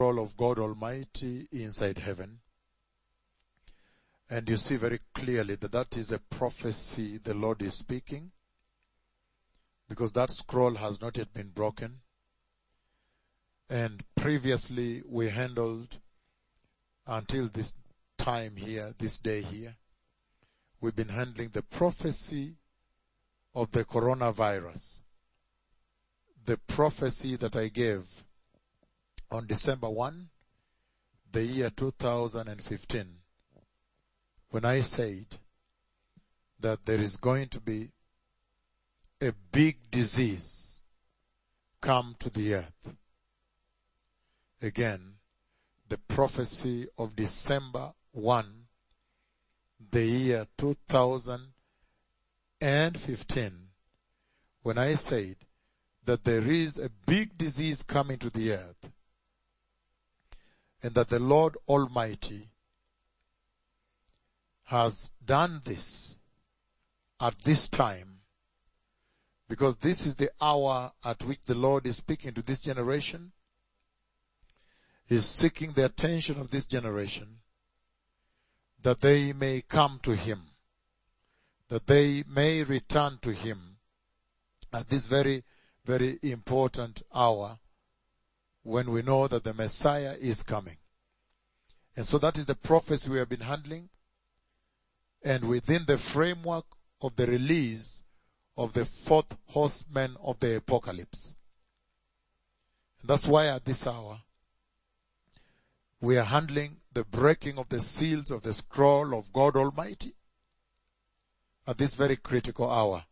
role of God Almighty inside heaven. And you see very clearly that that is a prophecy the Lord is speaking because that scroll has not yet been broken. And previously we handled until this time here, this day here, we've been handling the prophecy of the coronavirus. The prophecy that I gave on December 1, the year 2015, when I said that there is going to be a big disease come to the earth. Again, the prophecy of December 1, the year 2015, when I said that there is a big disease coming to the earth and that the Lord Almighty has done this at this time because this is the hour at which the Lord is speaking to this generation. He's seeking the attention of this generation that they may come to Him, that they may return to Him at this very, very important hour when we know that the Messiah is coming. And so that is the prophecy we have been handling and within the framework of the release of the fourth horseman of the apocalypse. And that's why at this hour, we are handling the breaking of the seals of the scroll of God Almighty at this very critical hour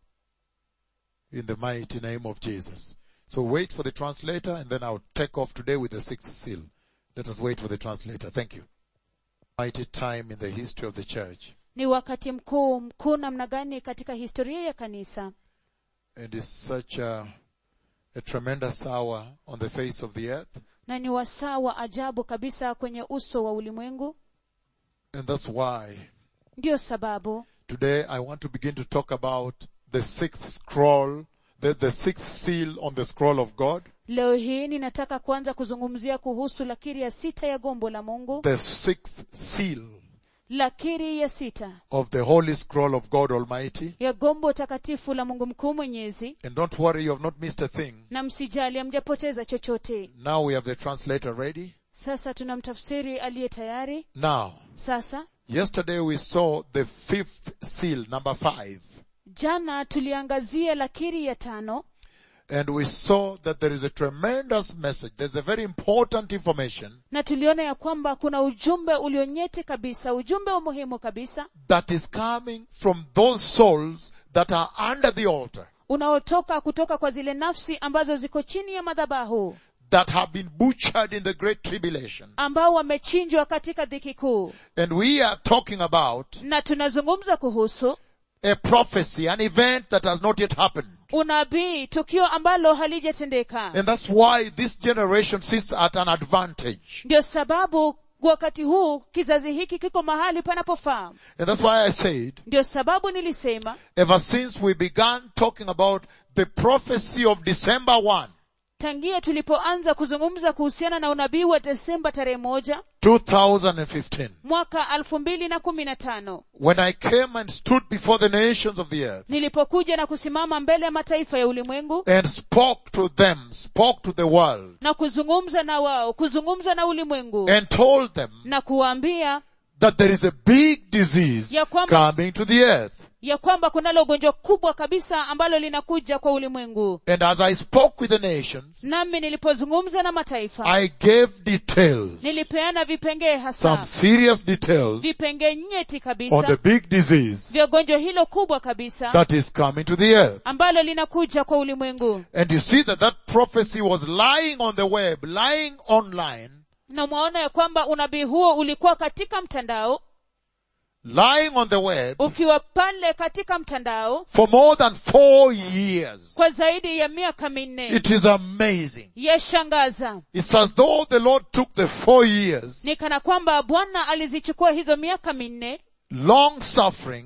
in the mighty name of Jesus. So wait for the translator and then I'll take off today with the sixth seal. Let us wait for the translator. Thank you. Mighty time in the history of the church. ni wakati mkuu mkuu namna gani katika historia ya kanisa It is such a, a tremendous hour on the face of the earth. na ni wasaa wa ajabu kabisa kwenye uso wa ulimwengu And that's why ndiyo sababu today I want to begin to talk about the sixth scroll, the, the sixth seal on the scroll of God, leo hii ninataka kuanza kuzungumzia kuhusu lakiri ya sita ya gombo la mungu the sixth seal lakiri ya sita of the holy scroll of God Almighty. ya gombo takatifu la mungu mkuu mwenyezi And don't worry, you have not missed a thing. na msijali hamjapoteza chochote Now we have the translator ready. sasa tuna mtafsiri aliye tayari Now, sasa yesterday we saw the fifth seal, number five. jana tuliangazia lakiri ya tano And we saw that there is a tremendous message. There's a very important information na tuliona ya kwamba kuna ujumbe ulionyeti kabisa ujumbe wa muhimu kabisa that is coming from those souls that are under the altar, unaotoka kutoka kwa zile nafsi ambazo ziko chini ya madhabahu that have been butchered in the great tribulation. ambao wamechinjwa katika dhiki kuu And we are talking about na tunazungumza kuhusu a prophecy, an event that has not yet happened. unabii tukio ambalo halijatendeka And that's why this generation sits at an advantage. ndio sababu wakati huu kizazi hiki kiko mahali panapofaa And that's why I said, ndio sababu nilisema ever since we began talking about the prophecy of December 1, tangia tulipoanza kuzungumza kuhusiana na unabii wa desemba tarehe moja 2015, mwaka alfu mbili na kumi na tano when I came and stood before the nations of the earth nilipokuja na kusimama mbele ya mataifa ya ulimwengu and spoke to them, spoke to the world, na kuzungumza na wao kuzungumza na ulimwengu and told them na kuwaambia that there is a big disease Ya kwamba- coming to the earth. ya kwamba kunalo gonjwa kubwa kabisa ambalo linakuja kwa ulimwengu And as I spoke with the nations, nami nilipozungumza na mataifa I gave details, nilipeana vipengee some hasa serious details vipengee nyeti on the kabisa big disease vya gonjwa hilo kubwa kabisa that is coming to the earth. ambalo linakuja kwa ulimwengu And you see that that prophecy was lying on the web, lying online, na mwaona ya kwamba unabii huo ulikuwa katika mtandao lying on the web ukiwa pale katika mtandao for more than four years. kwa zaidi ya miaka minne It is amazing. yashangaza It's as though the Lord took the four years, ni kana kwamba bwana alizichukua hizo miaka minne long suffering,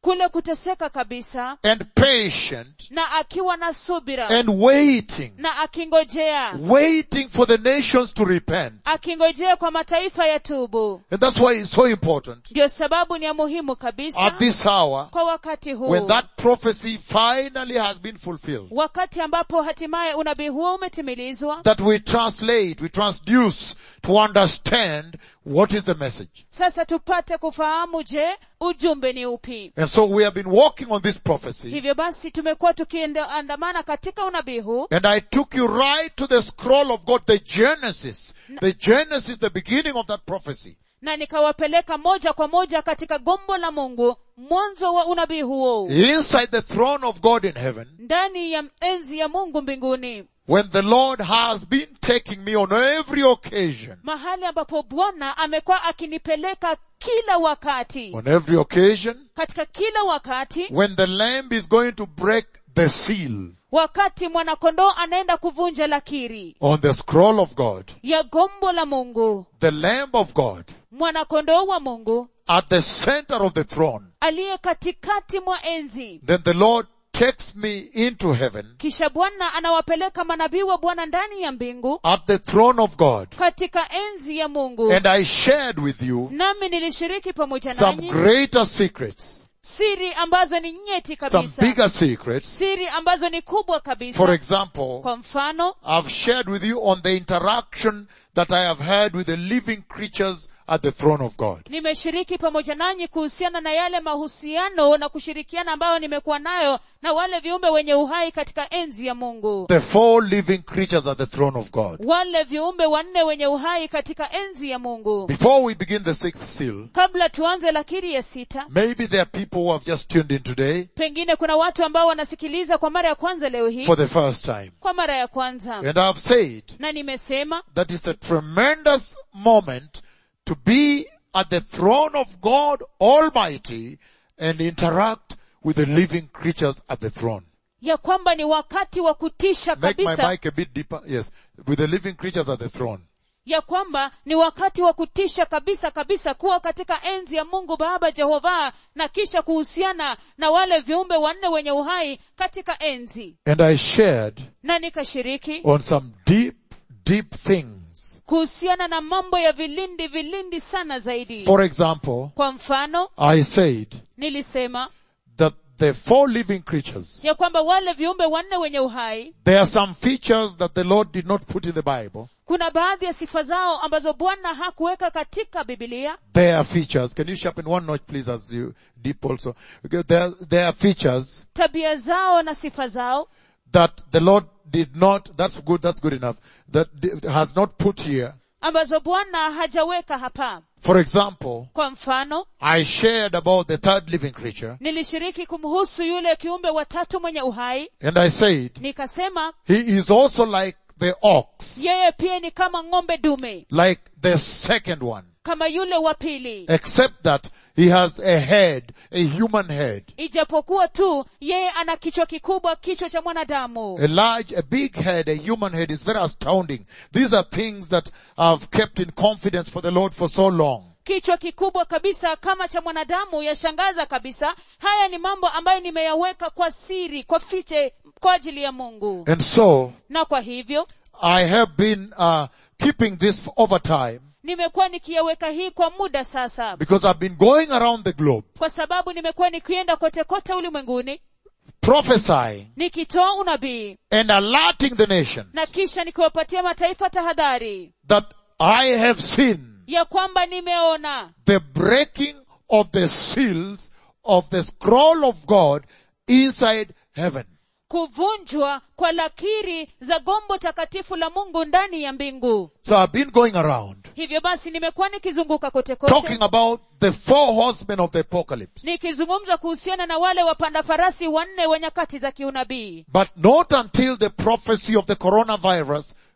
kule kuteseka kabisa and patient na akiwa na subira and waiting, na akingojea waiting for the nations to repent. akingojea kwa mataifa ya tubu And that's why it's so important ndiyo sababu ni ya muhimu kabisa at this hour kwa wakati huu when that prophecy finally has been fulfilled. wakati ambapo hatimaye unabii huo umetimilizwa That we translate, we transduce to understand what is the message. sasa tupate kufahamu je ujumbe ni upi And so we have been walking on this prophecy hivyo basi tumekuwa tukiandamana katika unabii huu and I took you right to the scroll of God, the Genesis. The Genesis, the beginning of that prophecy. na nikawapeleka moja kwa moja katika gombo la mungu mwanzo wa unabii huo Inside the throne of God in heaven, ndani ya enzi ya mungu mbinguni when the Lord has been taking me on every occasion, mahali ambapo bwana amekuwa akinipeleka kila wakati on every occasion, katika kila wakati when the lamb is going to break the seal wakati mwanakondoo anaenda kuvunja lakiri on the scroll of God, ya gombo la mungu the lamb of God mwanakondoo wa mungu at the center of the throne, aliye katikati mwa enzi then the Lord takes me into heaven kisha bwana anawapeleka manabii wa bwana ndani ya mbingu at the throne of God. katika enzi ya mungu And I shared with you nami nilishiriki pamoja some nanyi greater secrets, siri ambazo ni nyeti some kabisa bigger secrets. siri ambazo ni kubwa For kabisa example, kwa mfano I've shared with you on the interaction that I have had with the living creatures at the throne of God. nimeshiriki pamoja nanyi kuhusiana na yale mahusiano na kushirikiana ambayo nimekuwa nayo na wale viumbe wenye uhai katika enzi ya mungu The four living creatures at the throne of God. wale viumbe wanne wenye uhai katika enzi ya mungu Before we begin the sixth seal, kabla tuanze lakiri ya sita maybe there are people who have just tuned in today pengine kuna watu ambao wanasikiliza kwa mara ya kwanza leo hii for the first time. kwa mara ya kwanza And I've said na nimesema that it's a tremendous moment to be at the throne of God Almighty and interact with the living creatures at the throne. ya kwamba ni wakati wa kutisha Make my kabisa mic a bit deeper. Yes. With the living creatures at the throne. ya kwamba ni wakati wa kutisha kabisa kabisa kuwa katika enzi ya mungu baba jehova na kisha kuhusiana na wale viumbe wanne wenye uhai katika enzi And I shared na nikashiriki on some deep, deep things. kuhusiana na mambo ya vilindi vilindi sana zaidi For example, kwa mfano I said nilisema that the four living creatures, ya kwamba wale viumbe wanne wenye uhai there are some features that the Lord did not put in the Bible. kuna baadhi ya sifa zao ambazo bwana hakuweka katika bibilia There are features. Can you sharpen one notch please as you deep also? Okay, there, there are features tabia zao na sifa zao that the Lord did not, that's good, that's good enough, that d- has not put here. ambazo bwana hajaweka hapa For example, kwa mfano I shared about the third living creature nilishiriki kumhusu yule kiumbe watatu mwenye uhai and I said, nikasema he is also like the ox, yeye pia ni kama ng'ombe dume like the second one, kama yule wa pili except that he has a head, a human head, ijapokuwa tu yeye ana kichwa kikubwa kichwa cha mwanadamu a large, a big head, a human head is very astounding. These are things that I've kept in confidence for the Lord for so long. kichwa kikubwa kabisa kama cha mwanadamu yashangaza kabisa haya ni mambo ambayo nimeyaweka kwa siri kwa fiche kwa ajili ya mungu And so, na kwa hivyo I have been uh, keeping this for over time nimekuwa nikiyaweka hii kwa muda sasa because I've been going around the globe kwa sababu nimekuwa nikienda kote kote ulimwenguni prophesying nikitoa unabii and alerting the nation na kisha nikiwapatia mataifa tahadhari that I have seen ya kwamba nimeona the breaking of the seals of the scroll of God inside heaven. kuvunjwa kwa lakiri za gombo takatifu la mungu ndani ya mbingu So I've been going around hivyo basi nimekuwa nikizunguka kote kote talking about the four horsemen of the apocalypse. nikizungumza kuhusiana na wale wapanda farasi wanne wa nyakati za kiunabii But not until the prophecy of the coronavirus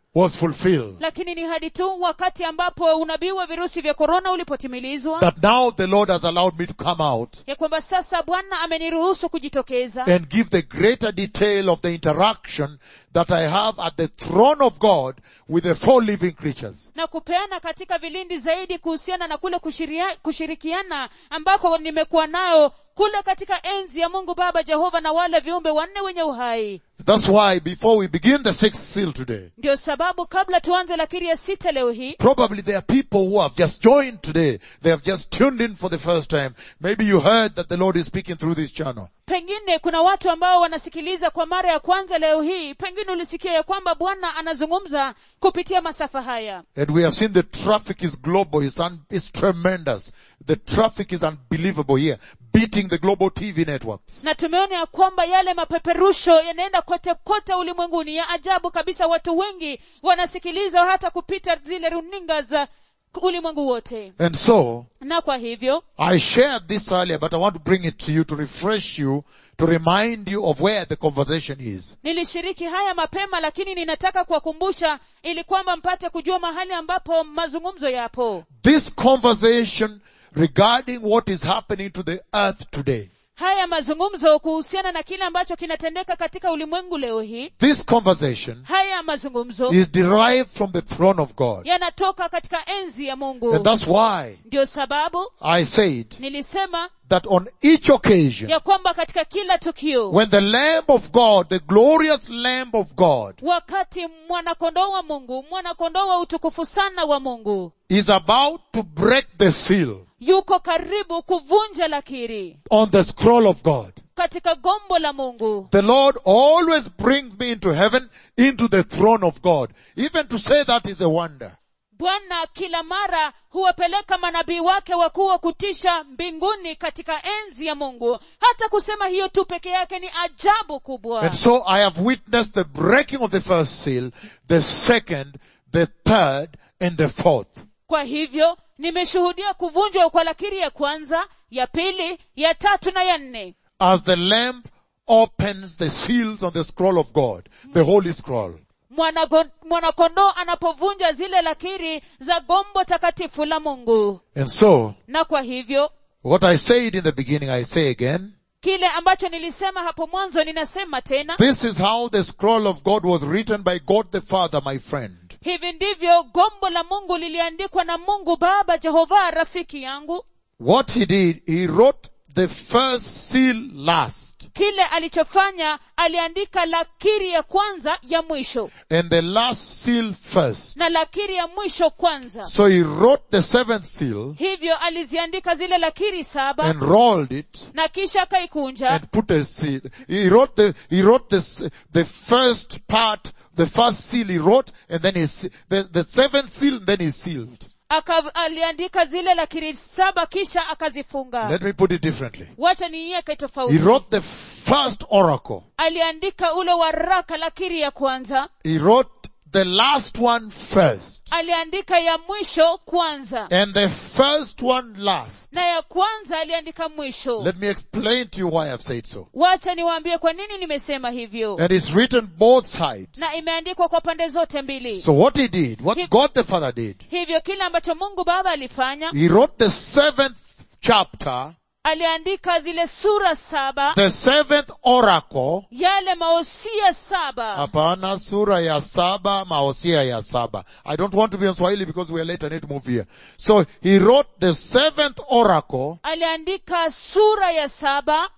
was fulfilled. lakini ni hadi tu wakati ambapo unabii wa virusi vya korona ulipotimilizwa That now the Lord has allowed me to come out ya kwamba sasa bwana ameniruhusu kujitokeza and give the greater detail of the interaction that I have at the throne of God with the four living creatures. na kupeana katika vilindi zaidi kuhusiana na kule kushiria, kushirikiana ambako nimekuwa nayo kule katika enzi ya mungu baba jehova na wale viumbe wanne wenye uhai That's why before we begin the sixth seal today, ndio sababu kabla tuanze lakiri ya sita leo hii probably there are people who have just joined today. They have just tuned in for the first time. Maybe you heard that the Lord is speaking through this channel. pengine kuna watu ambao wanasikiliza kwa mara ya kwanza leo hii pengine ulisikia ya kwamba bwana anazungumza kupitia masafa haya And we have seen the traffic is global. It's, un- it's tremendous. The traffic is unbelievable here, beating the global TV networks. na tumeona ya kwamba yale mapeperusho yanaenda kote kote ulimwenguni ya ajabu kabisa watu wengi wanasikiliza hata kupita zile runinga za ulimwengu wote And so, na kwa hivyo I shared this earlier, but I want to bring it to you to refresh you, to remind you of where the conversation is. nilishiriki haya mapema lakini ninataka kuwakumbusha ili kwamba mpate kujua mahali ambapo mazungumzo yapo This conversation regarding what is happening to the earth today. haya mazungumzo kuhusiana na kile ambacho kinatendeka katika ulimwengu leo hii This conversation haya mazungumzo is derived from the throne of God. yanatoka katika enzi ya mungu And that's why ndio sababu I said nilisema that on each occasion, ya kwamba katika kila tukio when the Lamb of God, the glorious Lamb of God, wakati mwanakondoo wa mungu mwanakondoo wa utukufu sana wa mungu is about to break the seal yuko karibu kuvunja lakiri on the scroll of God, katika gombo la mungu the Lord always brings me into heaven, into the throne of God. Even to say that is a wonder. bwana kila mara huwapeleka manabii wake wakuu wa kutisha mbinguni katika enzi ya mungu hata kusema hiyo tu peke yake ni ajabu kubwa And so I have witnessed the breaking of the first seal, the second, the third, and the fourth. kwa hivyo nimeshuhudia kuvunjwa kwa lakiri ya kwanza ya pili ya tatu na ya nne As the Lamb opens the seals on the scroll of God, the holy scroll. Mwanago- mwanakondoo anapovunja zile lakiri za gombo takatifu la mungu And so, na kwa hivyo what I said in the beginning, I say again, kile ambacho nilisema hapo mwanzo ninasema tena this is how the scroll of God was written by God the Father, my friend. hivi ndivyo gombo la mungu liliandikwa na mungu baba jehova rafiki yangu What he did, he wrote the first seal last kile alichofanya aliandika lakiri ya kwanza ya mwisho and the last seal first. na lakiri ya mwisho kwanza So he wrote the seventh seal hivyo aliziandika zile lakiri saba and rolled it na kisha akaikunja and put a seal. He wrote the, he wrote this, the first part, the first seal he wrote and then he, se- the, the seventh seal and then he sealed. Aka, aliandika zile lakiri saba kisha akazifunga Let me put it differently. wacha niiweke He tofauti wrote the first oracle. aliandika ule waraka lakiri ya kwanza He wrote the last one first aliandika ya mwisho kwanza and the first one last. na ya kwanza aliandika mwisho Let me explain to you why I've said so. wacha niwaambie kwa nini nimesema hivyo And it's written both sides. na imeandikwa kwa pande zote mbili So what he did, what He- God the Father did, hivyo kile ambacho mungu baba alifanya he wrote the seventh chapter, aliandika zile sura saba the seventh oracle, yale maosia saba Hapana sura ya saba, maosia ya saba. I don't want to be on Swahili because we are late, I need to move here. So he wrote the seventh oracle aliandika sura ya saba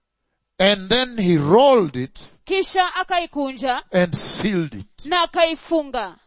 and then he rolled it kisha akaikunja and sealed it. na akaifunga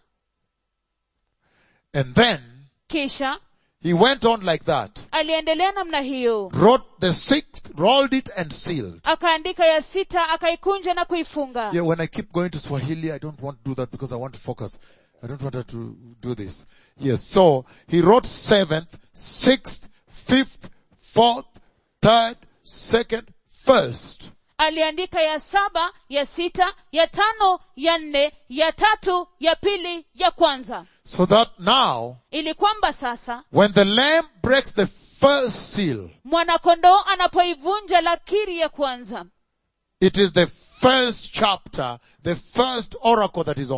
And then kisha he went on like that. aliendelea namna hiyo Wrote the sixth, rolled it and sealed. akaandika ya sita akaikunja na kuifunga Yeah, when I keep going to Swahili, I don't want to do that because I want to focus. I don't want her to do this. Yes, so he wrote seventh, sixth, fifth, fourth, third, second, first. aliandika ya saba ya sita ya tano ya nne ya tatu ya pili ya kwanza So that now, ili kwamba sasa when the lamb breaks the first seal, mwanakondoo anapoivunja lakiri ya kwanza it is the first chapter, the first oracle that is open. ni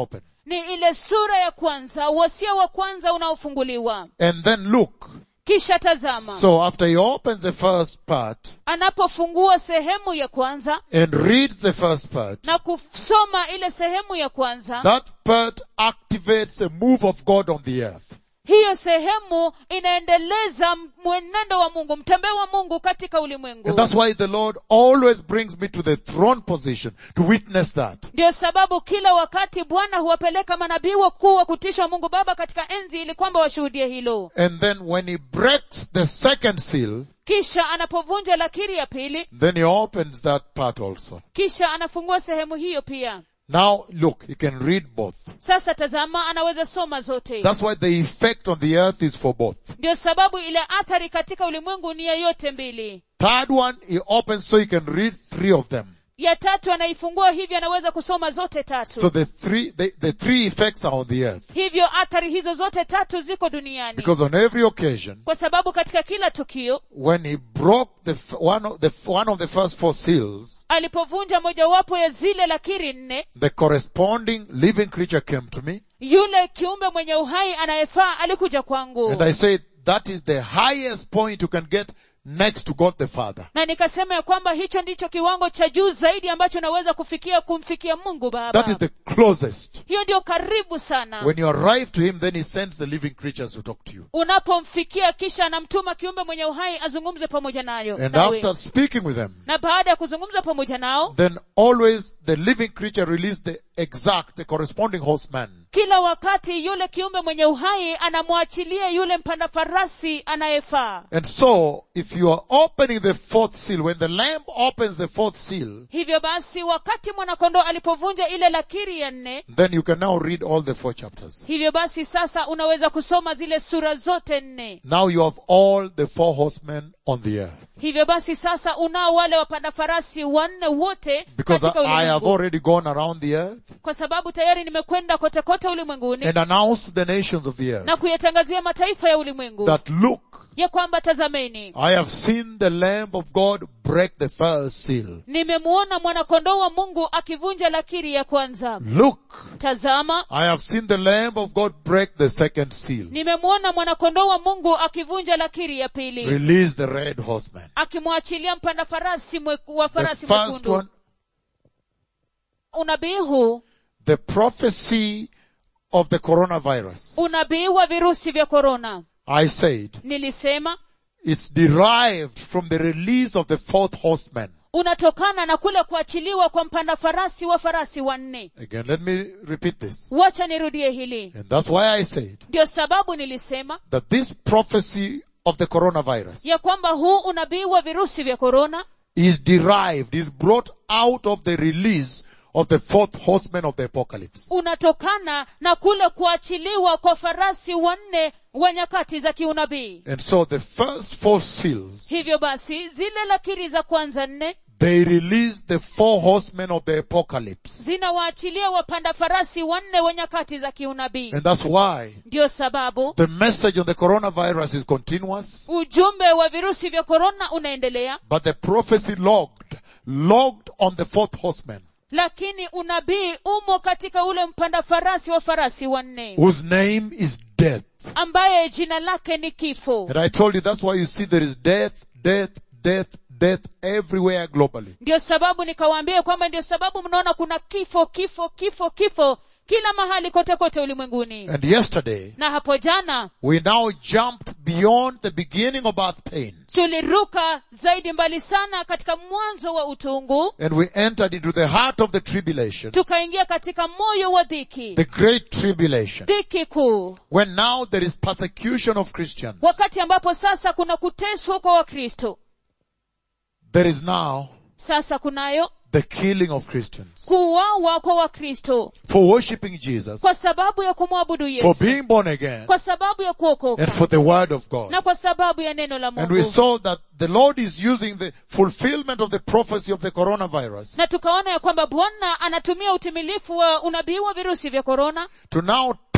ni ile sura ya kwanza wasia wa kwanza unaofunguliwa And then look. kisha tazama So after he opens the first part anapofungua sehemu ya kwanza and reads the first part, na kusoma ile sehemu ya kwanza that part activates a move of God on the earth. hiyo sehemu inaendeleza mwenendo wa mungu mtembeo wa mungu katika ulimwengu And that's why the Lord always brings me to the throne position to witness that. ndio sababu kila wakati bwana huwapeleka manabii wakuu wa kutisha mungu baba katika enzi ili kwamba washuhudie hilo And then when he breaks the second seal, kisha anapovunja lakiri ya pili then he opens that part also. kisha anafungua sehemu hiyo pia Now look, he can read both. sasa tazama anaweza soma zote That's why the effect on the earth is for both. ndio sababu ile athari katika ulimwengu ni ya yote mbili Third one, he opens so he can read three of them. ya tatu anaifungua hivyo anaweza kusoma zote tatu So the three, the, the three effects are on the earth. hivyo athari hizo zote tatu ziko duniani Because on every occasion, kwa sababu katika kila tukio when he broke the, f- one of the, one of the first four seals, alipovunja mojawapo ya zile lakiri nne the corresponding living creature came to me yule kiumbe mwenye uhai anayefaa alikuja kwangu and I said, that is the highest point you can get next to God the Father. na nikasema ya kwamba hicho ndicho kiwango cha juu zaidi ambacho naweza kufikia kumfikia mungu That baba is the closest. hiyo ndio karibu sana When you arrive to him, then he sends the living creatures to talk to you. unapomfikia kisha anamtuma kiumbe mwenye uhai azungumze pamoja nayo And nawe. after speaking with them, na baada ya kuzungumza pamoja nao then always the living creature release the exact, the corresponding horseman. kila wakati yule kiumbe mwenye uhai anamwachilia yule mpanda farasi anayefaa And so, if you are opening the fourth seal, when the lamb opens the fourth seal, hivyo basi wakati mwanakondoo alipovunja ile lakiri ya nne then you can now read all the four chapters. hivyo basi sasa unaweza kusoma zile sura zote nne Now you have all the four horsemen on the earth. hivyo basi sasa unao wale wapanda farasi wanne wote Because katika I, I have ulimwengu already gone around the earth kwa sababu tayari nimekwenda kote kote ulimwenguni and announced to the nations of the earth na kuyatangazia mataifa ya ulimwengu that look, ya kwamba tazameni I have seen the Lamb of God break the first seal. nimemuona mwanakondoo wa mungu akivunja lakiri ya kwanza Look, tazama I have seen the Lamb of God break the second seal. nimemuona mwanakondoo wa mungu akivunja lakiri ya pili Release the red horseman. akimwachilia mpanda farasi mwe, wa The farasi first mwekundu one, unabii huu the prophecy of the coronavirus. unabii wa virusi vya korona I said, nilisema it's derived from the release of the fourth horseman. unatokana na kule kuachiliwa kwa mpanda farasi wa farasi wanne Again, let me repeat this. wacha nirudie hili And that's why I said ndio sababu nilisema that this prophecy of the coronavirus ya kwamba huu unabii wa virusi vya korona is derived, is brought out of the release of the fourth horseman of the apocalypse. unatokana na kule kuachiliwa kwa farasi wanne wa nyakati za kiunabii And so the first four seals, hivyo basi zile lakiri za kwanza nne they released the four horsemen of the apocalypse. zinawaachilia wapanda farasi wanne wa nyakati za kiunabii And that's why ndio sababu the message on the coronavirus is continuous, ujumbe wa virusi vya korona unaendelea but the prophecy logged, logged on the fourth horseman, lakini unabii umo katika ule mpanda farasi wa farasi wanne whose name is death. ambaye jina lake ni kifo And I told you that's why you see there is death, death, death, death everywhere globally. ndio sababu nikawaambia kwamba ndio sababu mnaona kuna kifo kifo kifo kifo kila mahali kote kote ulimwenguni And yesterday, na hapo jana we now jumped beyond the beginning of birth pains tuliruka zaidi mbali sana katika mwanzo wa utungu and we entered into the heart of the tribulation, tukaingia katika moyo wa dhiki the great tribulation, dhiki kuu when now there is persecution of Christians. wakati ambapo sasa kuna kuteswa kwa wakristo There is now sasa kunayo the killing of Christians kuuawa kwa wakristo for worshipping Jesus, kwa sababu ya kumwabudu for yesu being born again, kwa sababu ya kuokoka and for the word of God. na kwa sababu ya neno la And we mungu saw that the Lord is using the fulfillment of the prophecy of the coronavirus na tukaona ya kwamba bwana anatumia utimilifu wa unabii wa virusi vya korona to now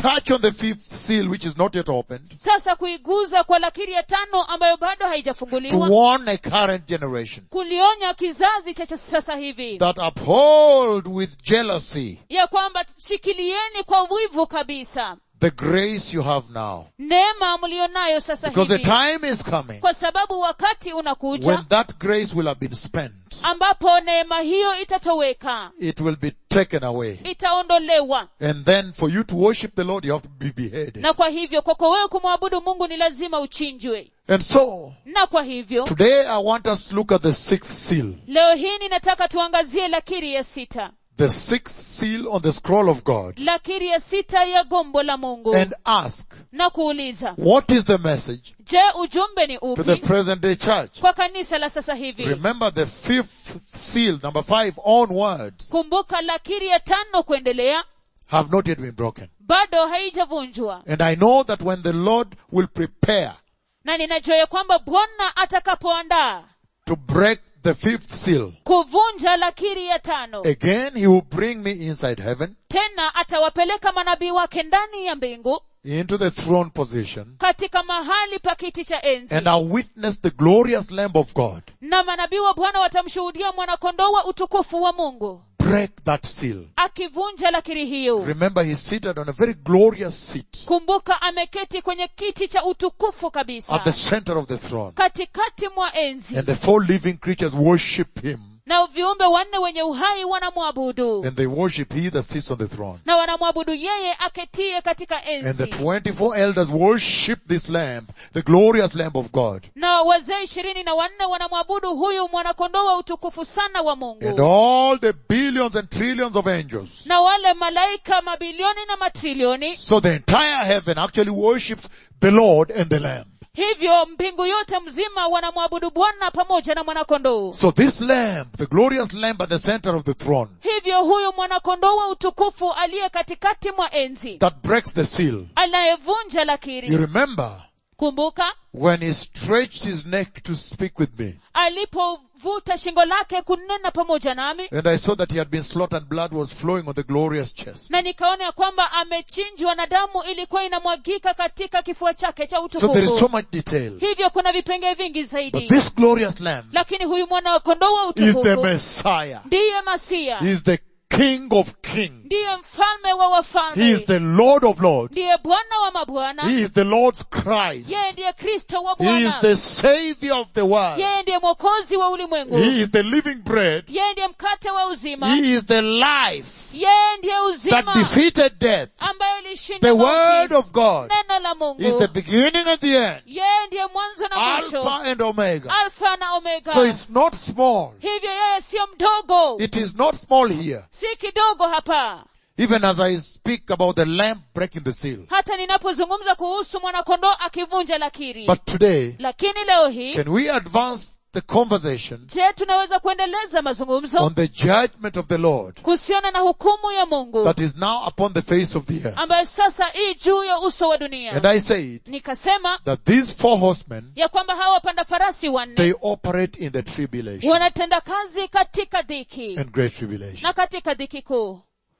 touch on the fifth seal which is not yet opened sasa kuiguza kwa lakiri ya tano ambayo bado to haijafunguliwa warn a current generation kulionya kizazi cha cha sasa hivi that uphold with jealousy ya kwamba shikilieni kwa wivu kabisa the grace you have now. neema mlionayo sasa Because the hivi time is coming kwa sababu wakati unakuja when that grace will have been spent. ambapo neema hiyo itatoweka It will be taken away. itaondolewa And then for you to worship the Lord, you have to be beheaded. na kwa hivyo kwako wewe kumwabudu mungu ni lazima uchinjwe And so, na kwa hivyo today I want us to look at the sixth seal. leo hii ninataka tuangazie lakiri ya sita The sixth seal on the scroll of God. lakiri ya sita ya gombo la mungu And ask, na kuuliza what is the message je ujumbe ni to the upi present day church? kwa kanisa la sasa hivi Remember the fifth seal, number five, onwards, kumbuka lakiri ya tano kuendelea have not yet been broken. bado haijavunjwa And I know that when the Lord will prepare na ninajua ya kwamba bwana atakapoandaa to break the fifth seal, kuvunja lakiri ya tano again he will bring me inside heaven tena atawapeleka manabii wake ndani ya mbingu into the throne position katika mahali pa kiti cha enzi and I'll witness the glorious Lamb of God na manabii wa bwana watamshuhudia mwanakondoo wa utukufu wa mungu break that seal. akivunja lakiri hiyo Remember he's seated on a very glorious seat kumbuka ameketi kwenye kiti cha utukufu kabisa at the center of the throne. katikati mwa enzi And the four living creatures worship him na viumbe wanne wenye uhai wanamwabudu and they worship he that sits on the throne. na wanamwabudu yeye aketie katika And the enzi 24 elders worship this lamb, the glorious lamb of God. na wazee ishirini na wanne wanamwabudu huyu mwanakondoo wa utukufu sana wa And mungu all the billions and trillions of angels. na wale malaika mabilioni na matrilioni So the entire heaven actually worships the Lord and the lamb. hivyo mbingu yote mzima wanamwabudu bwana pamoja na mwanakondoo So this lamb, the glorious lamb at the center of the throne, hivyo huyu mwanakondoo wa utukufu aliye katikati mwa enzi that breaks the seal. anayevunja You lakiri remember kumbuka when he stretched his neck to speak with me. alipovuta shingo lake kunena pamoja nami And I saw that he had been slaughtered, blood was flowing on the glorious chest. na nikaona ya kwamba amechinjwa na damu ilikuwa inamwagika katika kifua chake cha So there is so utukufu much detail. hivyo kuna vipengee vingi But zaidi this glorious lamb lakini huyu mwana wa kondoo wa is the utukufu Messiah. ndiye masia He is the King of kings. ndiye mfalme wa He is wafalme the Lord of lords. ndiye bwana wa mabwana He is the Lord's Christ. yeye ndiye kristo wa He is bwana the Savior of the world. yeye ndiye mwokozi wa ulimwengu He is the living bread. yeye ndiye mkate wa uzima He is the life yeye ndiye that uzima defeated death. ambaye ilishinda The mauti. word of God neno la is mungu the beginning and the end. yeye ndiye mwanzo na mwisho Alpha and Omega. alfa na omega So it's not small. hivyo yeye siyo mdogo It is not small here. si kidogo hapa Even as I speak about the lamb breaking the seal. hata ninapozungumza kuhusu mwanakondoo akivunja lakiri But today, lakini leo hii can we advance the conversation je tunaweza kuendeleza mazungumzo on the judgment of the Lord kuhusiana na hukumu ya mungu that is now upon the face of the earth? ambayo sasa hii juu ya uso wa dunia And I said nikasema that these four horsemen, ya kwamba hawa wapanda farasi wanne they operate in the tribulation wanatenda kazi katika dhiki and great tribulation. na katika dhiki kuu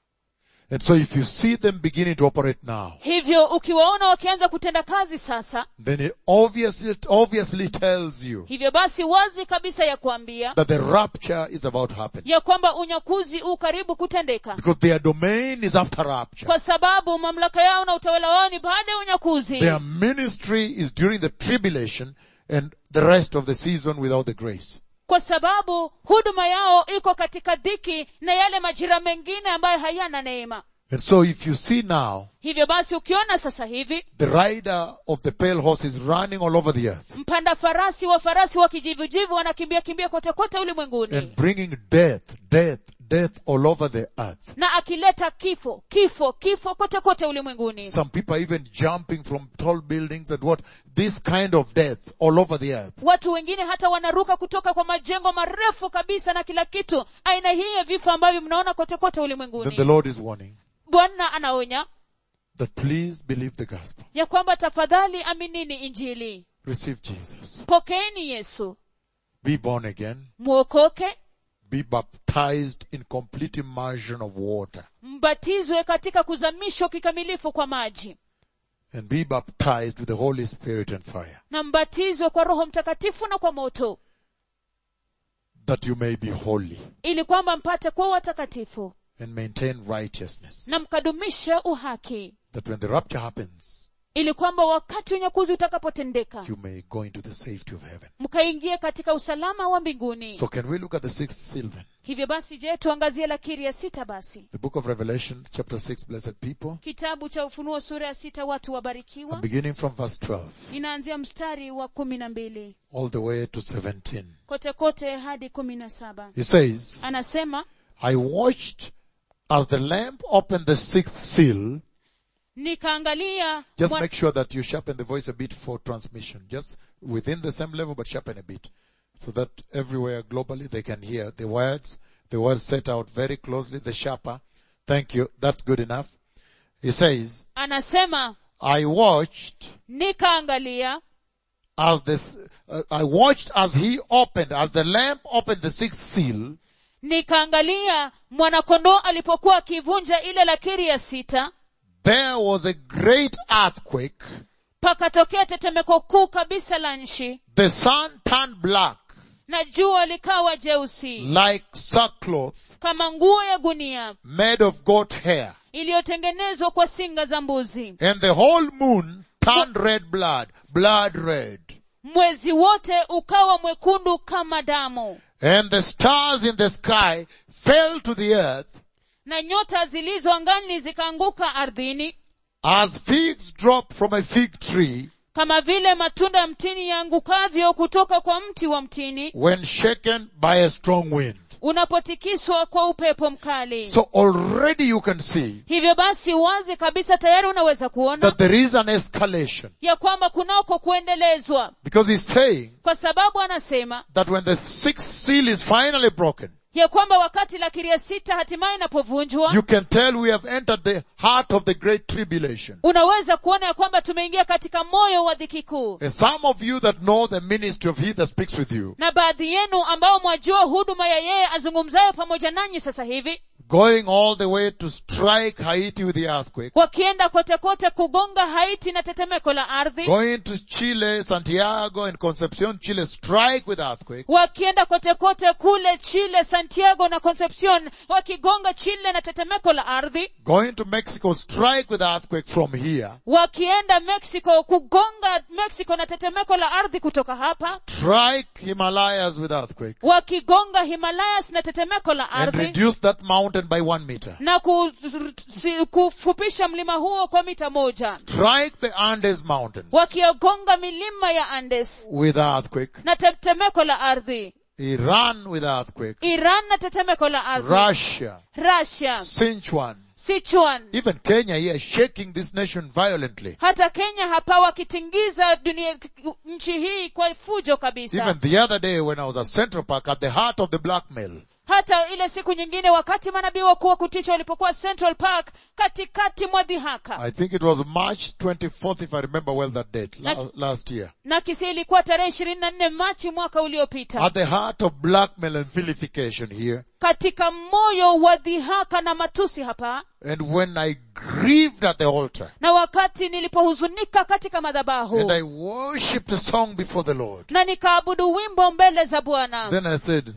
And so if you see them beginning to operate now, hivyo ukiwaona wakianza kutenda kazi sasa then it obviously, it obviously tells you hivyo basi wazi kabisa ya kuambia that the rapture is about to happen. ya kwamba unyakuzi u karibu kutendeka Because their domain is after rapture. kwa sababu mamlaka yao na utawala wao ni baada ya unyakuzi Their ministry is during the tribulation and the rest of the season without the grace. kwa sababu huduma yao iko katika dhiki na yale majira mengine ambayo hayana neema And so if you see now, hivyo basi ukiona sasa hivi the rider of the pale horse is running all over the earth mpanda farasi wa farasi wa kijivujivu wanakimbia kimbia kote kote ulimwenguni and bringing death, death, death all over the earth. na akileta kifo kifo kifo kote kote ulimwenguni Some people are even jumping from tall buildings and what? This kind of death all over the earth. watu wengine hata wanaruka kutoka kwa majengo marefu kabisa na kila kitu aina hii ya vifo ambavyo mnaona kote kote Then the ulimwenguni Lord is warning bwana anaonya that please believe the gospel. ya kwamba tafadhali aminini injili Receive Jesus. pokeeni yesu Be born again. mwokoke be baptized in complete immersion of water mbatizwe katika kuzamishwa kikamilifu kwa maji and be baptized with the Holy Spirit and fire na mbatizwe kwa roho mtakatifu na kwa moto that you may be holy ili kwamba mpate kuwa watakatifu and maintain righteousness na mkadumishe uhaki that when the rapture happens ili kwamba wakati unyakuzi utakapotendeka you may go into the safety of heaven. mkaingie katika usalama wa mbinguni So can we look at the sixth seal then? hivyo basi je tuangazie lakiri ya sita basi The book of Revelation chapter 6 blessed people kitabu cha ufunuo sura ya sita watu and wabarikiwa beginning from verse 12 inaanzia mstari wa kumi na mbili all the way to 17. kote kote hadi kumi na saba He says, anasema I watched as the lamp opened the sixth seal. nikaangalia Just mwa- make sure that you sharpen the voice a bit for transmission. Just within the same level, but sharpen a bit. So that everywhere globally they can hear the words, the words set out very closely, the sharper. Thank you. That's good enough. He says, anasema I watched nikaangalia as this, uh, I watched as he opened, as the lamp opened the sixth seal, nikaangalia mwanakondoo alipokuwa akivunja ile lakiri ya sita there was a great earthquake. pakatokea tetemeko kuu kabisa la nchi The sun turned black na jua likawa jeusi like sackcloth kama nguo ya gunia made of goat hair. iliyotengenezwa kwa singa za mbuzi And the whole moon turned red blood, blood red. mwezi wote ukawa mwekundu kama damu And the stars in the sky fell to the earth na nyota zilizo angani zikaanguka ardhini as figs drop from a fig tree kama vile matunda ya mtini yaangukavyo kutoka kwa mti wa mtini when shaken by a strong wind. unapotikiswa kwa upepo mkali So already you can see hivyo basi wazi kabisa tayari unaweza kuona that there is an escalation ya kwamba kunako kuendelezwa because he's saying kwa sababu anasema that when the sixth seal is finally broken, ya kwamba wakati lakiri ya sita hatimaye inapovunjwa you can tell we have entered the heart of the great tribulation. unaweza kuona ya kwamba tumeingia katika moyo wa dhiki kuu And some of you that know the ministry of he that speaks with you, na baadhi yenu ambao mwajua huduma ya yeye azungumzayo pamoja nanyi sasa hivi going all the way to strike Haiti with the earthquake, wakienda kote kote kugonga haiti na tetemeko la ardhi going to Chile, Santiago and Concepcion, Chile, strike with earthquake, wakienda kote kote kule chile santiago na concepcion wakigonga chile na tetemeko la ardhi going to Mexico, strike with earthquake from here, wakienda mexico kugonga mexico na tetemeko la ardhi kutoka hapa strike Himalayas with earthquake, wakigonga himalayas na tetemeko la and ardhi reduce that mountain by one meter. na ku, si, kufupisha mlima huo kwa mita moja Strike the Andes mountain wakiogonga milima ya andes with earthquake, na tetemeko la ardhi Iran with earthquake, iran na tetemeko la ardhi Russia, russia Sichuan, sichuan even Kenya here shaking this nation violently. hata kenya hapa wakitingiza dunia nchi hii kwa fujo kabisa Even the other day when I was at Central Park at the heart of the blackmail, hata ile siku nyingine wakati manabii wakuu wa kutisha walipokuwa central park katikati mwa dhihaka I think it was March 24th if I remember well that date, la- Like- last year. na kisi ilikuwa tarehe ishirini na nne machi mwaka uliopita At the heart of blackmail and vilification here. katika moyo wa dhihaka na matusi hapa And when I grieved at the altar na wakati nilipohuzunika katika madhabahu and I worshipped a song before the Lord, na nikaabudu wimbo mbele za bwana then I said,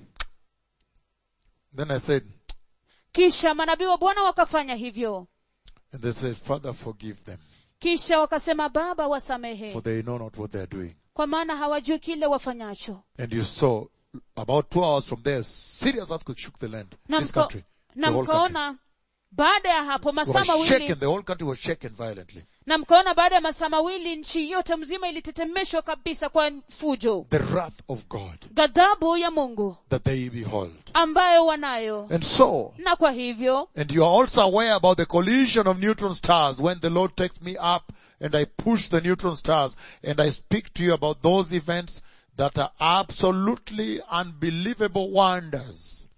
then I said, kisha manabii wa bwana wakafanya hivyo and they said, Father forgive them kisha wakasema baba wasamehe for they know not what they are doing. kwa maana hawajui kile wafanyacho And you saw about two hours from there, serious earthquake shook the land, na, this mka, country, the na whole country. mkaona baada ya hapo It masaa was mawili shaken, the whole country was shaken violently. na mkaona baada ya masaa mawili nchi yote mzima ilitetemeshwa kabisa kwa fujo The wrath of God ghadhabu ya mungu that they behold. ambayo wanayo And so, na kwa hivyo And you are also aware about the collision of neutron stars when the Lord takes me up and I push the neutron stars and I speak to you about those events that are absolutely unbelievable wonders.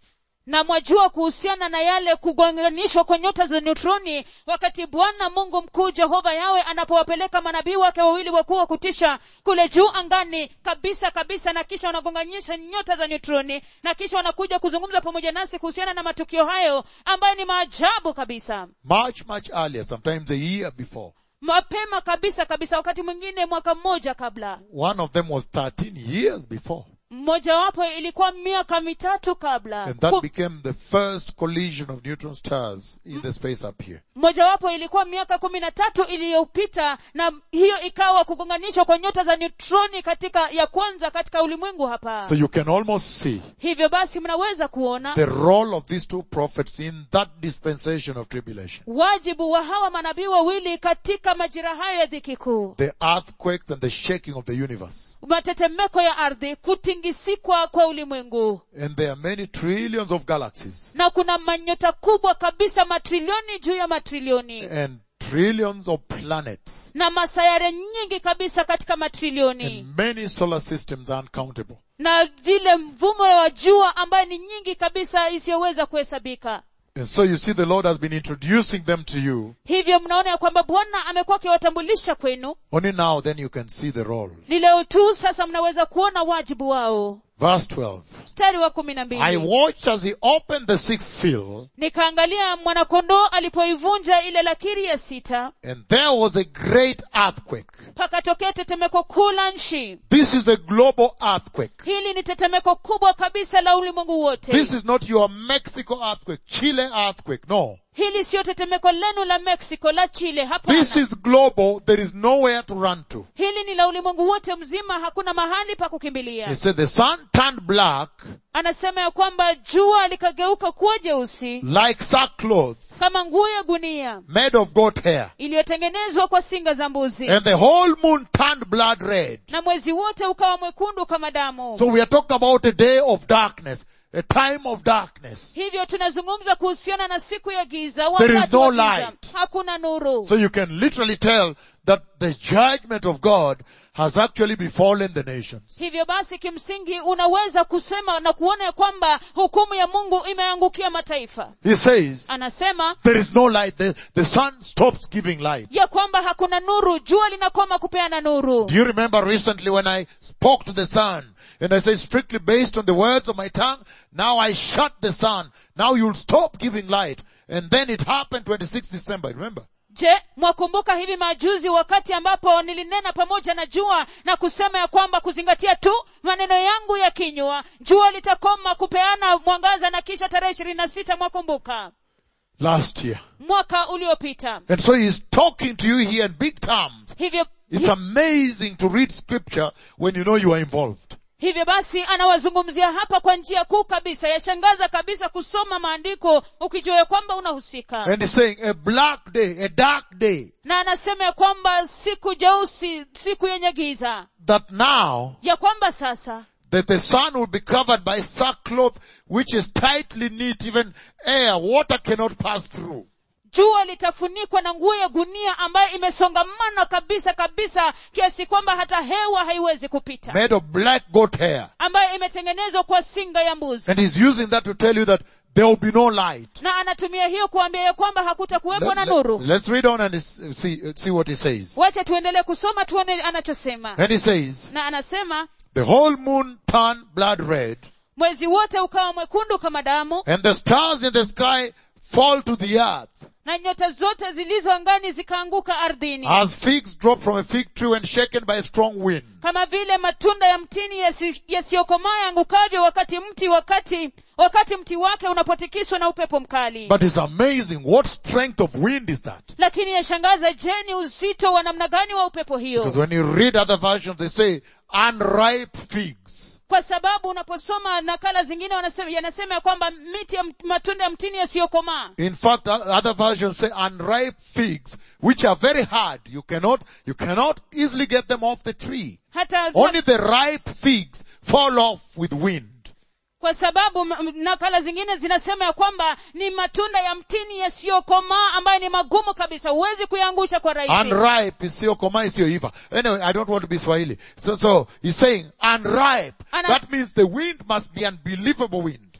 na mwajua kuhusiana na yale kugonganishwa kwa nyota za neutroni wakati bwana mungu mkuu jehova yawe anapowapeleka manabii wake wawili wakuu wa kutisha kule juu angani kabisa kabisa na kisha wanagonganisha nyota za neutroni na kisha wanakuja kuzungumza pamoja nasi kuhusiana na matukio hayo ambayo ni maajabu kabisa Much, much earlier, sometimes a year before. mapema kabisa kabisa wakati mwingine mwaka mmoja kabla One of them was 13 years before. mmojawapo ilikuwa miaka mitatu kabla And that Ku- became the first collision of neutron stars in the space up here. mojawapo ilikuwa miaka kumi na tatu iliyopita na hiyo ikawa kugonganishwa kwa nyota za neutroni katika ya kwanza katika ulimwengu hapa So you can almost see hivyo basi mnaweza kuona the role of these two prophets in that dispensation of tribulation. wajibu wa hawa manabii wawili katika majira hayo ya dhiki kuu The earthquakes and the shaking of the universe. matetemeko ya ardhi kutingisikwa kwa ulimwengu And there are many trillions of galaxies na kuna manyota kubwa kabisa matrilioni juu ya matrilioni and trillions of planets na masayare nyingi kabisa katika matrilioni and many solar systems uncountable. na vile mvumo wa jua ambayo ni nyingi kabisa isiyoweza kuhesabika And so you see the Lord has been introducing them to you. hivyo mnaona ya kwamba bwana amekuwa akiwatambulisha kwenu Only now then you can see the role. ni leo tu sasa mnaweza kuona wajibu wao Verse 12. mstari wa kumi na I mbili watched as he opened the sixth seal nikaangalia mwanakondoo alipoivunja ile lakiri ya sita and there was a great earthquake. pakatokea tetemeko kuu la nchi This is a global earthquake. hili ni tetemeko kubwa kabisa la ulimwengu wote This is not your Mexico earthquake, Chile earthquake. No. hili siyo tetemeko lenu la mexico la chile This hapana is global. There is nowhere to run to. hili ni la ulimwengu wote mzima hakuna mahali pa kukimbilia He said the sun turned black anasema ya kwamba jua likageuka kuwa jeusi like sackcloth kama nguo ya gunia made of goat hair. iliyotengenezwa kwa singa za mbuzi And the whole moon turned blood red. na mwezi wote ukawa mwekundu kama damu So we are talking about a day of darkness, a time of darkness. hivyo tunazungumza kuhusiana na siku ya giza There is wakati no wa giza. light. hakuna nuru So you can literally tell that the judgment of God has actually befallen the nations. hivyo basi kimsingi unaweza kusema na kuona ya kwamba hukumu ya mungu imeangukia mataifa He says, anasema there is no light. The, the sun stops giving light. ya kwamba hakuna nuru jua linakoma kupeana nuru Do you remember recently when I spoke to the sun and I said strictly based on the words of my tongue, now I shut the sun. Now you'll stop giving light. And then it happened 26 December, remember? je mwakumbuka hivi majuzi wakati ambapo nilinena pamoja na jua na kusema ya kwamba kuzingatia tu maneno yangu ya kinywa jua litakoma kupeana mwangaza na kisha tarehe ishirini na sita mwakumbuka Last year. mwaka uliopita And so he's talking to you here in big terms. hivyo It's amazing to read scripture when you know you are involved. hivyo basi anawazungumzia hapa kwa njia kuu kabisa yashangaza kabisa kusoma maandiko ukijua ya kwamba unahusika And he's saying a black day, a dark day, na anasema ya kwamba siku jeusi siku yenye giza that now ya kwamba sasa that the sun will be covered by sackcloth which is tightly knit, even air, water cannot pass through. jua litafunikwa na nguo ya gunia ambayo imesongamana kabisa kabisa kiasi kwamba hata hewa haiwezi kupita Made of black goat hair. ambayo imetengenezwa kwa singa ya mbuzi And he's using that to tell you that there will be no light. na anatumia hiyo kuambia ya kwamba hakutakuwepo na Let, nuru us read on and s- see, see what he says. wacha tuendelee kusoma tuone anachosema And he says, na anasema the whole moon turned blood red mwezi wote ukawa mwekundu kama damu and the stars in the sky fall to the earth na nyota zote zilizo angani zikaanguka ardhini as figs drop from a fig tree when shaken by a strong wind. kama vile matunda ya mtini yasi- yasiyokomaa yangukavyo wakati mti wakati wakati mti wake unapotikiswa na upepo mkali But it's amazing. What strength of wind is that? lakini yashangaza je ni uzito wa namna gani wa upepo hiyo Because when you read other versions, they say unripe figs. kwa sababu unaposoma nakala zingine wanasema, yanasema ya kwamba miti ya mt- matunda ya mtini yasiyokomaa In fact, o- other versions say unripe figs, which are very hard. You cannot, you cannot easily get them off the tree. hata Only the ripe figs fall off with wind. kwa sababu m- m- nakala zingine zinasema ya kwamba ni matunda ya mtini yasiyokomaa ambayo ni magumu kabisa huwezi kuyaangusha kwa rahisi Unripe is sio koma is sio iva. Anyway, I don't want to be Swahili. So, so, he's saying unripe. Ana- That means the wind must be unbelievable wind.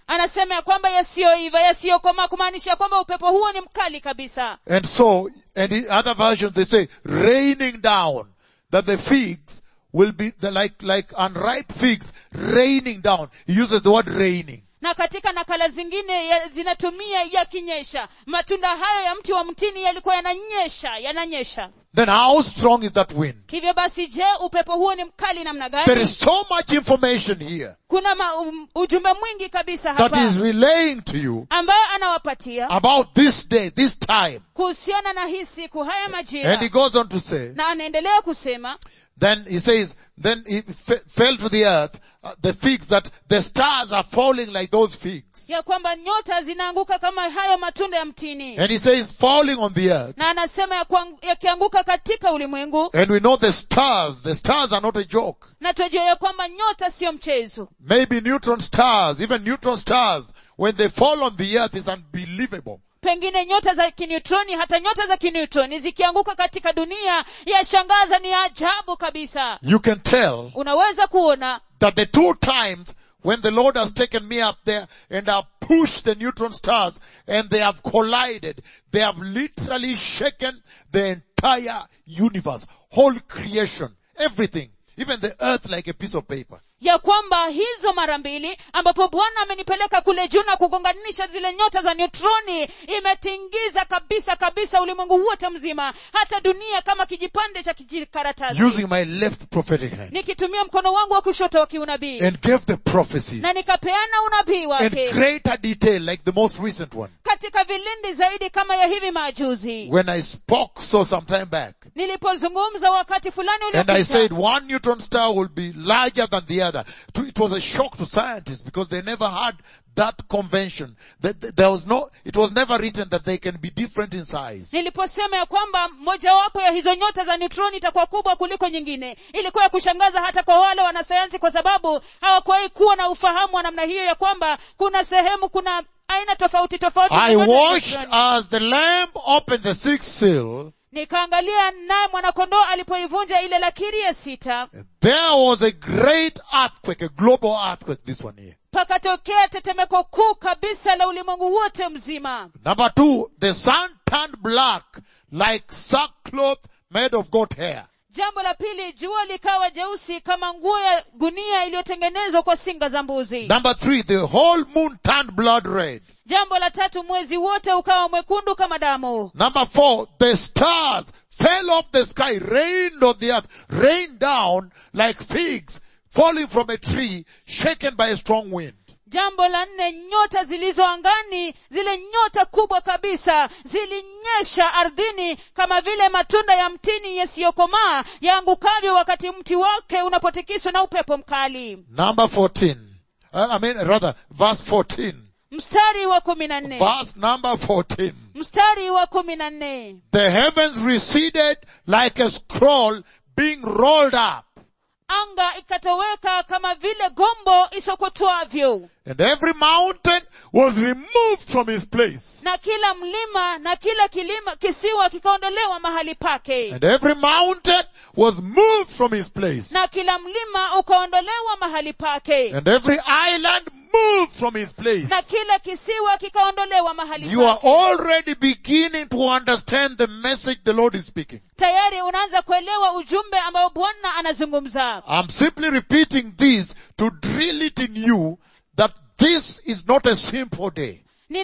anasema ya kwamba yasiyoiva yasiyokomaa kumaanisha kwamba upepo huo ni mkali kabisa And so, and in other versions they say raining down, that the figs will be the, like, like unripe figs raining down. He uses the word raining. na katika nakala zingine ya, zinatumia yakinyesha matunda hayo ya mti wa mtini yalikuwa yananyesha yananyesha Then how strong is that wind? hivyo basi je upepo huo ni mkali namna There gani is so much information here kuna ma, um, ujumbe mwingi kabisa that hapa is relaying to you ambayo anawapatia about this day, this time. kuhusiana na hii siku haya And majira he goes on to say, na anaendelea kusema then he says, then he f- fell to the earth, uh, the figs that the stars are falling like those figs. ya kwamba nyota zinaanguka kama hayo matunda ya mtini And he says falling on the earth. na anasema ya kuang- yakianguka katika ulimwengu And we know the stars, the stars are not a joke. na tunajua ya kwamba nyota sio mchezo Maybe neutron stars, even neutron stars, when they fall on the earth is unbelievable. pengine nyota za kineutroni hata nyota za kineutroni zikianguka katika dunia yashangaza ni ajabu kabisa You can tell unaweza kuona that the two times when the Lord has taken me up there and have pushed the neutron stars and they have collided, they have literally shaken the entire universe, whole creation, everything, even the earth like a piece of paper. ya kwamba hizo mara mbili ambapo bwana amenipeleka kule juu na kugonganisha zile nyota za neutroni imetingiza kabisa kabisa ulimwengu wote mzima hata dunia kama kijipande cha kijikaratasi Using my left prophetic hand nikitumia mkono wangu wa kushoto wa kiunabii and gave the prophecies na nikapeana unabii in wake greater detail like the most recent one. katika vilindi zaidi kama ya hivi majuzi When I spoke so some time back nilipozungumza wakati fulani and I said uliopita one neutron star will be larger than the other. To- It was a shock to scientists because they never had that convention. That that there was no, it was never written that they can be different in size. niliposema ya kwamba mojawapo ya hizo nyota za neutroni itakuwa kubwa kuliko nyingine ilikuwa ya kushangaza hata kwa wale wanasayansi kwa sababu hawakuwahi kuwa na ufahamu wa namna hiyo ya kwamba kuna sehemu kuna aina tofauti tofauti za I nyota za watched neutroni. as the lamb opened the sixth seal. nikaangalia naye mwanakondoo alipoivunja ile lakiri ya sita There was a great earthquake, a global earthquake, this one here. pakatokea tetemeko kuu kabisa la ulimwengu wote mzima Number two, the sun turned black like sackcloth made of goat hair. jambo la pili jua likawa jeusi kama nguo ya gunia iliyotengenezwa kwa singa za mbuzi Number three, the whole moon turned blood red. jambo la tatu mwezi wote ukawa mwekundu kama damu Number four, the stars fell off the sky, rained on the earth, rained down like figs falling from a tree shaken by a strong wind. jambo la nne nyota zilizo angani zile nyota kubwa kabisa zilinyesha ardhini kama vile matunda ya mtini yasiyokomaa yaangukavyo wakati mti wake unapotikiswa na upepo mkali Number 14. Uh, I mean, rather, verse 14. mstari wa kumi na nne Verse number 14. mstari wa kumi na nne The heavens receded like a scroll being rolled up. anga ikatoweka kama vile gombo isokotwavyo And every mountain was removed from his place. na kila mlima na kila kilima kisiwa kikaondolewa mahali pake And every mountain was moved from his place. na kila mlima ukaondolewa mahali pake And every island moved from his place. na kila kisiwa kikaondolewa mahali You are pake already beginning to understand the message the Lord is speaking. tayari unaanza kuelewa ujumbe ambao bwana anazungumza I'm simply repeating this to drill it in you that this is not a simple day.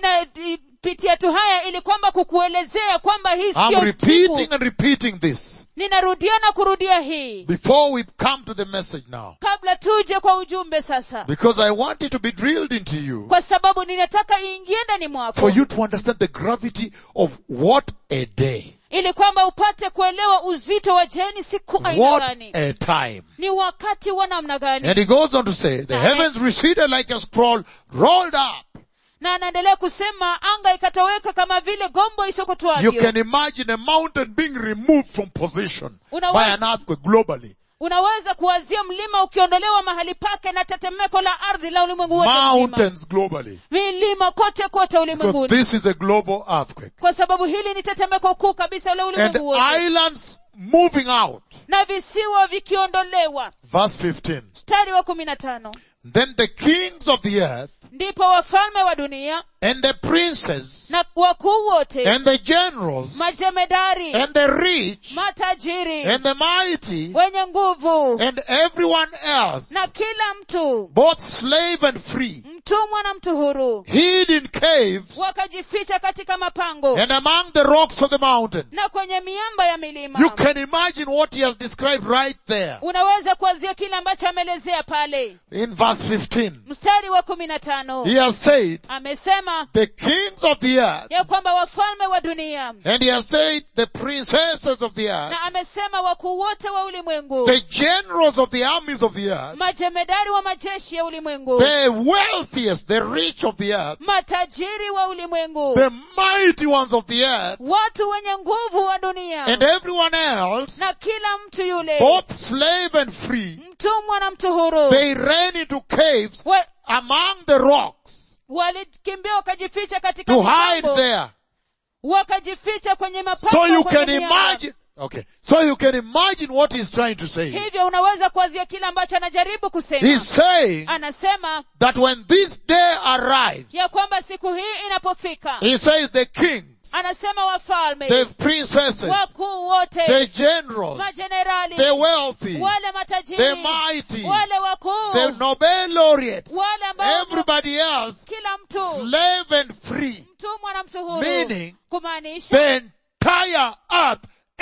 ninapitia tu haya ili kwamba kukuelezea kwamba hii I'm sio repeating siku and repeating this ninarudia na kurudia hii before we come to the message now. kabla tuje kwa ujumbe sasa Because I want it to be drilled into you kwa sababu ninataka iingie ndani mwako for you to understand the gravity of what a day. ili kwamba upate kuelewa uzito wa jeni siku aina What gani a time. ni wakati wa namna gani And he goes on to say, the heavens receded like a scroll rolled up. na anaendelea kusema anga ikatoweka kama vile gombo You isokotwavyo can imagine a mountain being removed from position Unaweza- by an earthquake globally. unaweza kuwazia mlima ukiondolewa mahali pake na tetemeko la ardhi la ulimwengu wote mzima Mountains globally. milima kote kote Because ulimwenguni this is a global earthquake. kwa sababu hili ni tetemeko kuu kabisa la And ulimwengu wote islands moving out. na visiwa vikiondolewa Verse 15. mstari wa kumi na tano Then the kings of the earth ndipo wafalme wa dunia and the princes na wakuu wote and the generals majemedari and the rich matajiri and the mighty wenye nguvu and everyone else, na kila mtu both slave and free, mtumwa na mtu huru hid in caves wakajificha katika mapango and among the rocks of the mountains. na kwenye miamba ya milima You can imagine what he has described right there unaweza kuanzia kile ambacho ameelezea pale in verse 15. mstari wa kumi na tano He has said, amesema the kings of the earth, ya kwamba wafalme wa dunia and he has said, the princesses of the earth, na amesema wakuu wote wa ulimwengu the generals of the armies of the earth, majemedari wa majeshi ya ulimwengu the wealthiest, the rich of the earth, matajiri wa ulimwengu the mighty ones of the earth, watu wenye nguvu wa dunia and everyone else, na kila mtu yule both slave and free, mtumwa na mtu huru they ran into caves wa- among the rocks walikimbia wakajificha katika to hide mapango, there. wakajificha kwenye mapango So you kwenye can miamba. imagine, okay, so you can imagine what he's trying to say. hivyo unaweza kuanzia kile ambacho anajaribu kusema He's saying anasema that when this day arrives, ya kwamba siku hii inapofika he says the kings, anasema wafalme the princesses, wakuu wote the generals, majenerali the wealthy, wale matajiri the mighty, wale wakuu the Nobel laureates, wale ambao everybody else, kila mtu slave and free, mtumwa na mtu huru Meaning, kumaanisha the entire earth,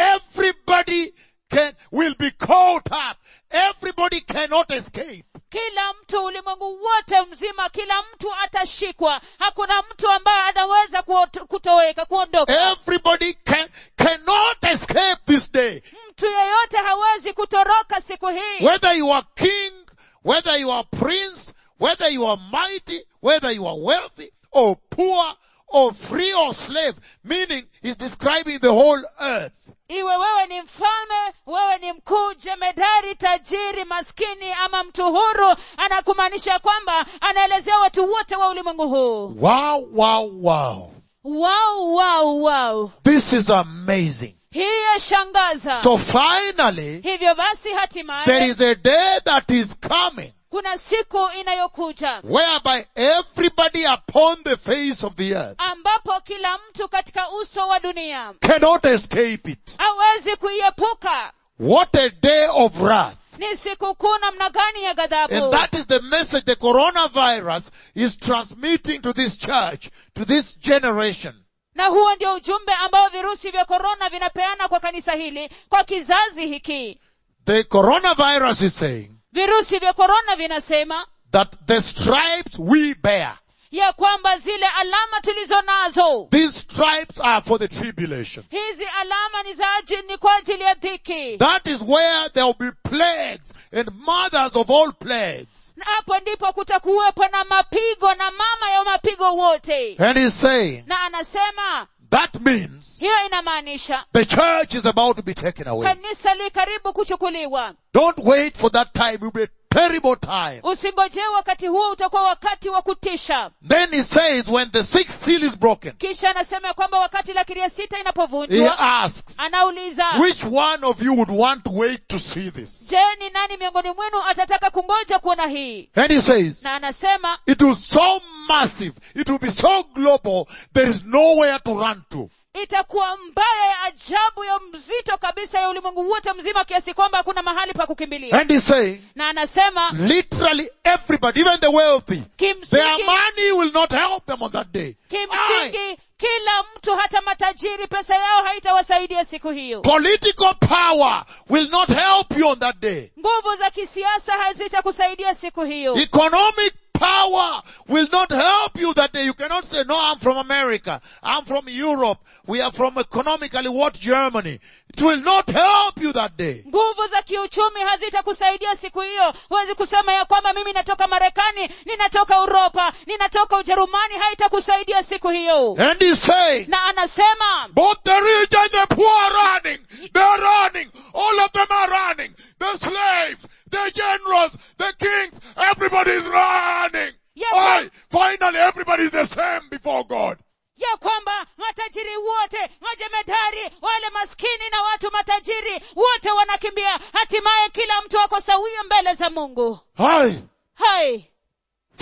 everybody can, will be caught up. Everybody cannot escape. kila mtu ulimwengu wote mzima kila mtu atashikwa hakuna mtu ambaye anaweza kuot- kutoweka kuondoka Everybody can, cannot escape this day. mtu yeyote hawezi kutoroka siku hii Whether you are king, whether you are prince, whether you are mighty, whether you are wealthy or poor or free or slave, meaning he's describing the whole earth. iwe wewe ni mfalme wewe ni mkuu jemedari tajiri maskini ama mtu huru anakumaanisha kwamba anaelezea watu wote wa ulimwengu huu Wow, wow, wow. wow wow wow This is amazing. hii yashangaza So finally, hivyo basi there hatimaye is a day that is coming kuna siku inayokuja whereby everybody upon the face of the earth ambapo kila mtu katika uso wa dunia cannot escape it. hawezi kuiepuka What a day of wrath. ni siku kuu namna gani ya And ghadhabu that is the message the coronavirus is transmitting to this church, to this generation. na huo ndio ujumbe ambao virusi vya korona vinapeana kwa kanisa hili kwa kizazi hiki The coronavirus is saying virusi vya korona vinasema that the stripes we bear, ya kwamba zile alama tulizo nazo these stripes are for the tribulation. hizi alama ni za aji- ni kwa ajili ya dhiki That is where there will be plagues and mothers of all plagues. na hapo ndipo kutakuwepo na mapigo na mama ya mapigo wote And he's saying na anasema that means hiyo inamaanisha the church is about to be taken away. kanisa li karibu kuchukuliwa Don't wait for that time. It will be a terrible time. usingojee wakati huo utakuwa wakati wa kutisha Then he says when the sixth seal is broken, kisha anasema ya kwamba wakati la kiria sita he inapovunjwa asks, anauliza which one of you would want to wait to see this? je ni nani miongoni mwenu atataka kungoja kuona hii And he says, na anasema it was so massive, it will be so global, there is nowhere to run to. itakuwa mbaya ya ajabu ya mzito kabisa ya ulimwengu wote mzima kiasi kwamba hakuna mahali pa kukimbilia And he's saying, na anasema literally everybody, even the wealthy, their kimsingi, money will not help them on that day. Aye. kimsingi kila mtu hata matajiri pesa yao haitawasaidia siku hiyo Political power will not help you on that day. nguvu za kisiasa hazitakusaidia siku hiyo Economic power will not help you that day. You cannot say, no, I'm from America. I'm from Europe. We are from economically what Germany. It will not help you that day. nguvu za kiuchumi hazitakusaidia siku hiyo huwezi kusema ya kwamba mimi natoka marekani ninatoka uropa ninatoka ujerumani haitakusaidia siku hiyo And he's saying, na anasema both the rich and the poor are running. They're running. All of them are running. The slaves, the generals, the kings, everybody is running. Yes, Aye, finally everybody is the same before God. ya kwamba matajiri wote majemedari wale maskini na watu matajiri wote wanakimbia hatimaye kila mtu ako sawia mbele za mungu Aye. hai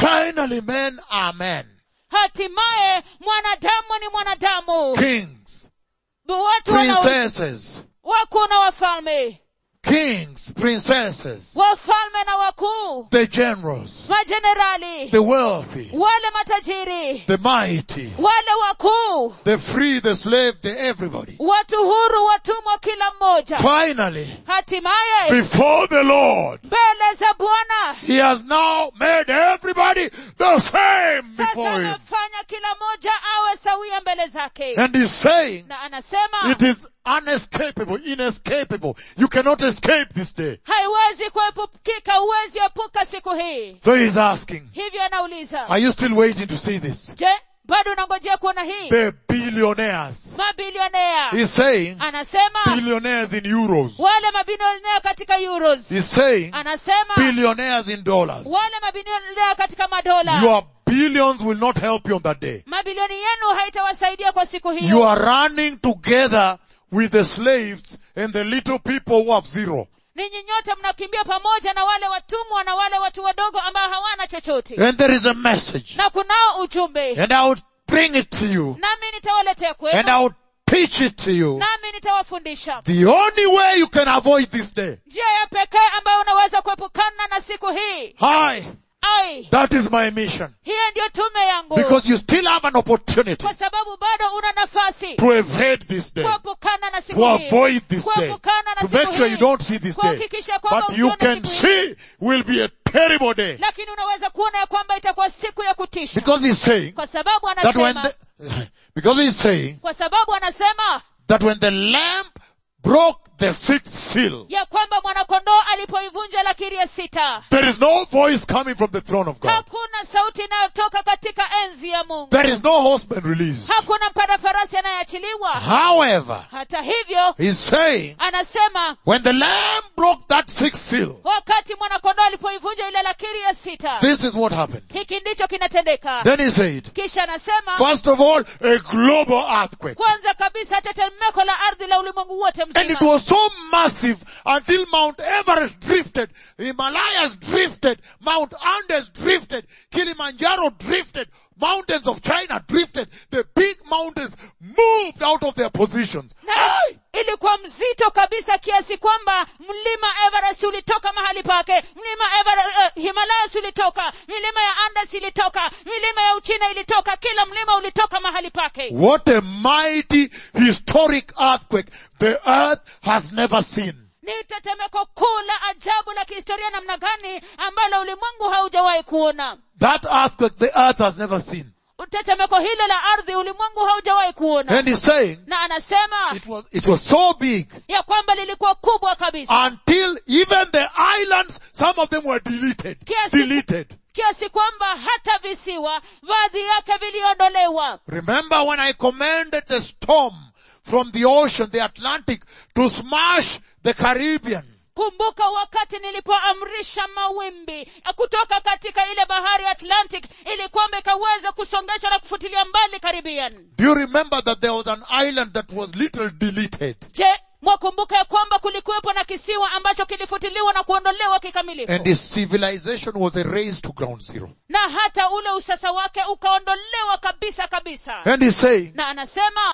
Finally men are men. hatimaye mwanadamu ni mwanadamu Kings, watu wana princesses, wakuu na wafalme kings, princesses, wafalme na wakuu the generals, majenerali the wealthy, wale matajiri the mighty, wale wakuu the free, the slave, the everybody. watu huru watumwa kila mmoja Finally, hatimaye before the Lord, mbele za bwana He has now made everybody the same sasa before Him. amefanya kila mmoja awe sawia mbele zake And He's saying, na anasema it is unescapable, inescapable. You cannot escape this day. haiwezi kuepukika huwezi epuka siku hii So He's asking, hivyo anauliza are you still waiting to see this? je bado unangojea kuona hii The billionaires. mabilionea He's saying, anasema billionaires in euros. wale mabilionea katika euros He's saying, anasema billionaires in dollars. wale mabilionea katika madola Your billions will not help you on that day. mabilioni yenu haitawasaidia kwa siku You hiyo are running together with the slaves and the little people who have zero. ninyi nyote mnakimbia pamoja na wale watumwa na wale watu wadogo ambao hawana chochote And there is a message. na kunao ujumbe And I would bring it to you. nami nitawaletea And kwenu I would teach it to you. nami nitawafundisha The only way you can avoid this day. njia ya pekee ambayo unaweza kuepukana na siku hii Hi. ai That is my mission. hiyo ndiyo tume yangu Because you still have an opportunity kwa sababu bado una nafasi to evade this day. kuepukana na To siku hii avoid this day. kuepukana na To siku make sure hii you don't see this day. kuhakikisha kwamba But you usione can siku hii. see will be a terrible day. lakini unaweza kuona ya kwamba itakuwa siku ya kutisha Because he's saying kwa sababu that when anasema the, because he's saying kwa sababu anasema that when the lamb broke the sixth seal, ya kwamba mwanakondoo alipoivunja lakiri ya sita there is no voice coming from the throne of God. hakuna sauti inayotoka katika enzi ya mungu There is no horseman released. hakuna mpanda farasi anayeachiliwa However, hata hivyo he's saying anasema when the lamb broke that sixth seal, wakati mwanakondoo alipoivunja ile lakiri ya sita this is what happened. hiki ndicho kinatendeka Then he said, kisha anasema first of all, a global earthquake. kwanza kabisa tetemeko la ardhi la ulimwengu wote And it mzima was so massive until Mount Everest drifted, Himalayas drifted, Mount Andes drifted, Kilimanjaro drifted, mountains of China drifted, the big mountains moved out of their positions. na Hey! ilikuwa mzito kabisa kiasi kwamba mlima everest ulitoka mahali pake mlima everest, uh, himalayas ulitoka milima ya andes ilitoka milima ya uchina ilitoka kila mlima ulitoka mahali pake What a mighty historic earthquake the earth has never seen. ni tetemeko kuu la ajabu la kihistoria namna gani ambalo ulimwengu haujawahi kuona That earthquake the earth has never seen. tetemeko hilo la ardhi ulimwengu haujawahi kuona And he's saying na anasema it was, it was so big ya kwamba lilikuwa kubwa kabisa until even the islands, some of them were deleted. Kiasi- Deleted. kiasi kwamba hata visiwa baadhi yake viliondolewa Remember when I commanded the storm from the ocean, the Atlantic, to smash the Caribbean? kumbuka wakati nilipoamrisha mawimbi kutoka katika ile bahari atlantic ili kwamba ikaweza kusongesha na kufutilia mbali caribbean Do you remember that there was an island that was little deleted? je mwakumbuka ya kwamba kulikuwepo na kisiwa ambacho kilifutiliwa na kuondolewa kikamilifu And its civilization was erased to ground zero. na hata ule usasa wake ukaondolewa kabisa kabisa And he's saying, na anasema